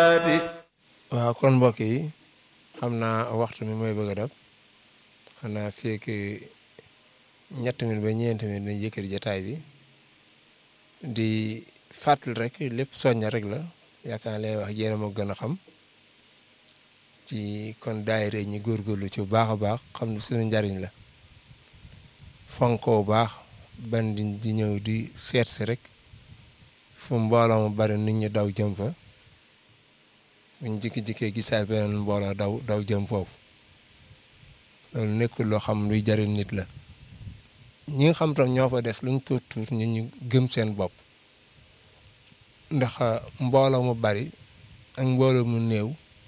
waaw kon mbokk yi xam naa waxtu mi mooy bëgg a dab xanaa fekk ñett min ba ñeenti min dañ yëkkati jataay bi di fàttali rek lépp soñña rek la yaakaar lay wax jéena moo gën a xam ci kon daayira ñi góorgóorlu ci bu baax a baax xam ne suñu njariñ la fonkoo baax ban di di ñëw di seet si rek fu mbooloo mu bari nit ñi daw jëm fa buñ jikki-jikkee gisaay beneen mbooloo daw daw jëm foofu loolu nekkul loo xam luy jariñ nit la ñi nga xam tam ñoo fa des luñ tuut tuut ñu ñu gëm seen bopp ndax mbooloo mu bari ak mbooloo mu néew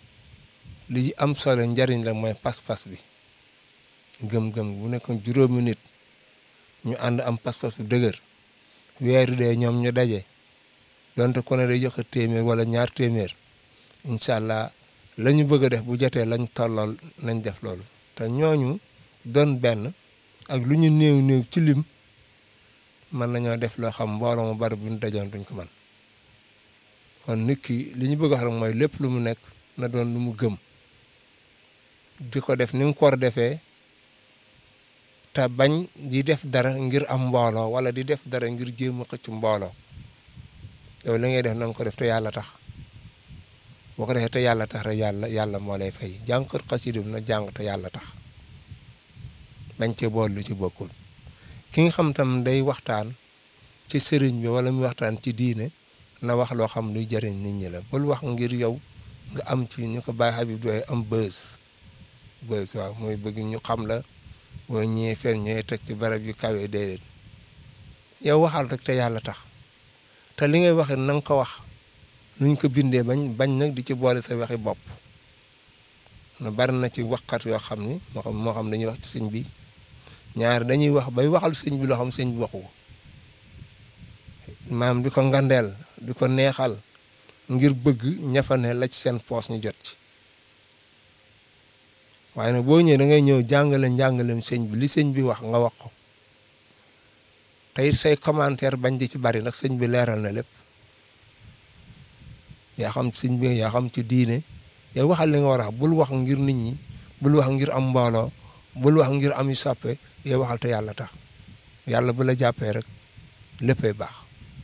li am solo njariñ la mooy pas-pas bi gëm-gëm bu nekkoon juróomi nit ñu ànd am pas-pas bu dëgër weeru dee ñoom ñu daje donte ku ne day joxe téeméer wala ñaar téeméer incha allah la ñu bëgg a def bu jotee lañ tollool nañ def loolu te ñooñu doon benn ak lu ñu néew néew ci lim mën nañoo def loo xam mbooloo mu bari bu ñu dajoon duñ ko mën kon nit ki li ñu bëgg a wax rek mooy lépp lu mu nekk na doon lu mu gëm di ko def ni mu ko war a defee te bañ di def dara ngir am mbooloo wala di def dara ngir jéem a xëcc mbooloo yow li ngay def na nga ko def te yàlla tax boo ko defee te yàlla tax rek yàlla yàlla moo lay fay jàngkat xasida na jàng te yàlla tax bañ cee bool lu ci bokkul ki nga xam tam day waxtaan ci sëriñ bi wala muy waxtaan ci diine na wax loo xam luy jëriñ nit ñi la bul wax ngir yow nga am ci ñu ko bàyyi Habib doy am bës bës waaw mooy bëgg ñu xam la boo ñëwee fenn ñooy teg ci barab yu kawe déedéet yow waxal rek te yàlla tax te li ngay waxee na nga ko wax nuñ ko bindee bañ bañ nag di ci boole sa waxi bopp na bari na ci waxkat yoo xam ni moo xam moo xam dañuy wax ci sëñ bi ñaar dañuy wax bay waxal sëñ bi loo xam sëñ bi waxu ko maam di ko ngandeel di ko neexal ngir bëgg ñafane la ci seen poos ñu jot ci waaye nag boo ñëwee da ngay ñëw jàngale njàngalem sëñ bi li sëñ bi wax nga wax ko tey say commentaire bañ di ci bari nag sëñ bi leeral na lépp yaa xam sëñ bi yaa xam ci diine yow waxal li nga war a wax bul wax ngir nit ñi bul wax ngir am mbooloo bul wax ngir am yu soppe yow waxal te yàlla tax yàlla bu la jàppee rek léppay baax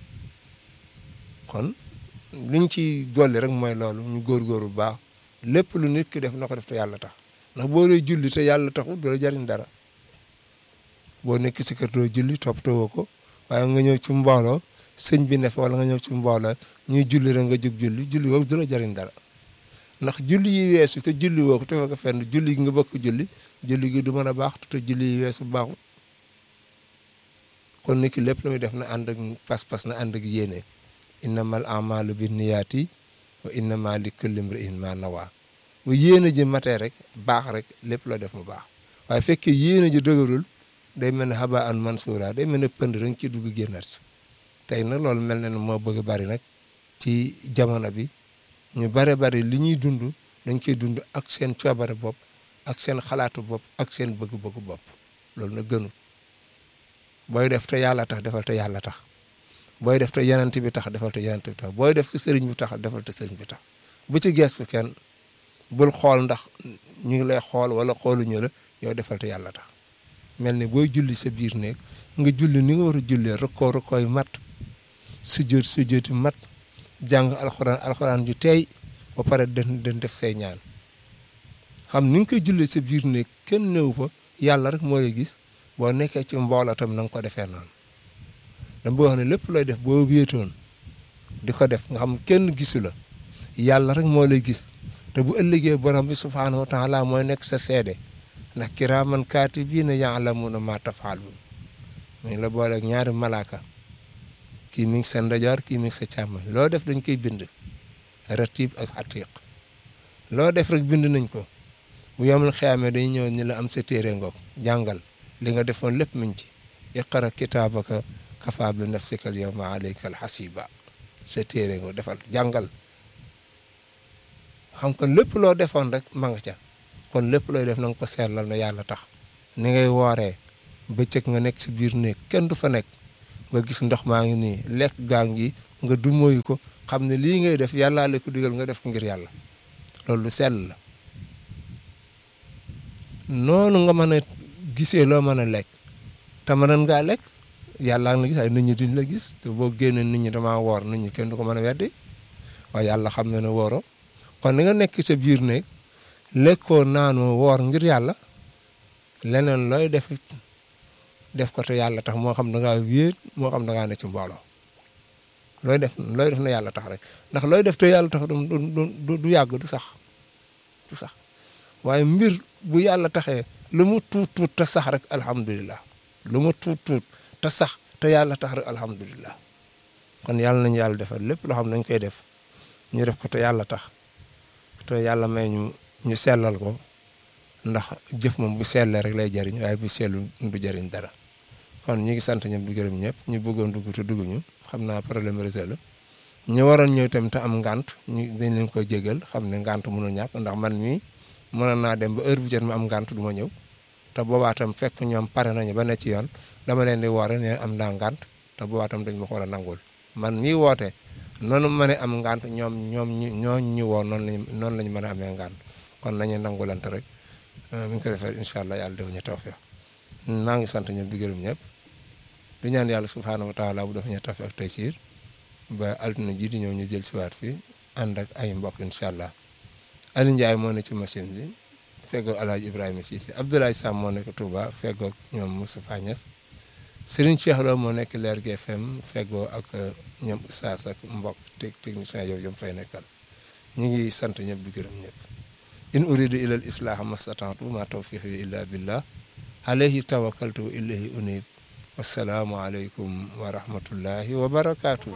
kon liñ ci dolli rek mooy loolu ñu góorgóorlu bu baax lépp lu nit ki def na ko def te yàlla tax ndax boo dee julli te yàlla taxul du la jariñ dara boo nekk si kër doo julli toppatoo ko waaye nga ñëw ci mbooloo sëñ bi ne fa wala nga ñëw ci mbooloo ñuy julli rek nga jóg julli julli woowu du la jariñ dara ndax julli yi weesu te julli woo ko te ko fenn julli gi nga bëgg julli julli gi du mën a baax te julli yi weesu baaxut kon nit ki lépp lu muy def na ànd ak pas-pas na ànd ak yéene innamal amalu binniyaati wa innama li kulli imri'in ma nawa bu yéene ji matee rek baax rek lépp loo def mu baax waaye fekkee yéene ji dëgërul day mel ne haba an mansuura day mel ne pënd rek ci dugg génnaat ci tey nag loolu mel na ne moo bëgg bari nag ci jamono bi ñu bare bari li ñuy dund dañ koy dund ak seen coobare bopp ak seen xalaatu bopp ak seen bëgg-bëggu bopp loolu nag gënul booy def te yàlla tax defal te yàlla tax booy def te yenant bi tax defal te yenant bi tax booy def te sëriñ bi tax defal te sëriñ bi tax bu ci geestu kenn bul xool ndax ñu ngi lay xool wala xooluñu la yow defal te yàlla tax mel ni booy julli sa biir néeg nga julli ni nga war a jullee rëkkoo rëkkooy mat sujjóot sujjóoti mat jàng alxuraan alxuraan ju teey ba pare den den def say ñaan xam ni nga koy jullee sa biir néeg kenn néew fa yàlla rek moo lay gis boo nekkee ci mbooloo tam na nga ko defee noonu dama bëgg wax ne lépp looy def boo wéetoon di ko def nga xam kenn gisu la yàlla rek moo lay gis te bu ëllëgee borom bi subhaanahu wa taala mooy nekk sa seede ndax kiraaman kaatibiina ya'lamuuna maa taf'aluun mu ngi la booleeg ñaari malaaka kii mi ngi sa ndajoor kii mi ngi sa càmmoñ loo def dañ koy bind ratib ak atiq loo def rek bind nañ ko bu yomul xiyaamee dañuy ñëw ni la am sa téere ngoog jàngal li nga defoon lépp mi ngi ci iqra kitaabaka kafaa bi nafsika al yawma alayka al hasiba sa téere ngoog defal jàngal xam kon lépp loo defoon rek ma nga ca kon lépp looy def na nga ko seetlal na yàlla tax ni ngay wooree bëccëg nga nekk si biir néeg kenn du fa nekk nga gis ndox maa ngi nii lekk gaa ngi nga du moyu ko xam ne lii ngay def yàllaa la ko digal nga def ko ngir yàlla loolu lu sell la noonu nga mën a gisee loo mën a lekk te mënoon ngaa lekk yàllaa nga la gis ay nit ñi duñ la gis te boo génnee nit ñi damaa woor nit ñi kenn du ko mën a weddi waaye yàlla xam na ne wooro kon ni nga nekk sa biir néeg lekkoo naanoo woor ngir yàlla leneen looy def def ko te yàlla tax moo xam da ngaa wéet moo xam da ngaa ne ci mbooloo looy def looy def na yàlla tax rek ndax looy def te yàlla tax du du du yàgg du sax du sax waaye mbir bu yàlla taxee lu mu tuut tuut te sax rek alhamdulilah lu mu tuut tuut te sax te yàlla tax rek alhamdulilah kon yàlla nañu yàlla defal lépp loo xam nañ koy def ñu def ko te yàlla tax te yàlla may ñu ñu sellal ko ndax jëf moom bu sellee rek lay jariñ waaye bu sellu du jariñ dara kon ñu ngi sant ñëpp di gërëm ñëpp ñu bëggoon dugg te dugguñu xam naa problème réseau la ñu waroon ñëw tamit te am ngant ñu dañ leen koy jégal xam ne ngant mënul ñàkk ndax man mii mënoon naa dem ba heure bu jot ma am ngant du ma ñëw te boobaa tam fekk ñoom pare nañu ba ne ci yoon dama leen di woore ne am naa ngant te boobaa tam dañ ma ko war a nangul man mii woote noonu ma ne am ngant ñoom ñoom ñu ñoo ñu woo noonu lañ noonu lañ mën a amee ngant kon nañu nangulante rek mi ngi ko defee incha allah yàlla def ñu tawfeex maa ngi sant ñëpp di gërëm ñëpp di ñaan yàlla subhaanahu wa taala bu def ñu tawfeex ak taysiir ba altine ji di ñëw ñu jël siwaat fii ànd ak ay mbokk incha allah Aliou Ndiaye moo ne ci machine bi feggoog El Hadj Ibrahima Cissé Abdoulaye Sam moo nekk Touba feggoog ñoom Moustapha Niass Serigne Cheikh Lo moo nekk Leer GFM feggoo ak ñoom Oustaz ak mbokk technicien yow yom fay nekkal ñu ngi sant ñëpp di gërëm ñëpp in uridu ila al islaha mastata'tu ma tawfiqi illa billah alayhi tawakkaltu wa ilayhi unib wassalaamu aleykum wa rahmatullahi wa barakatuh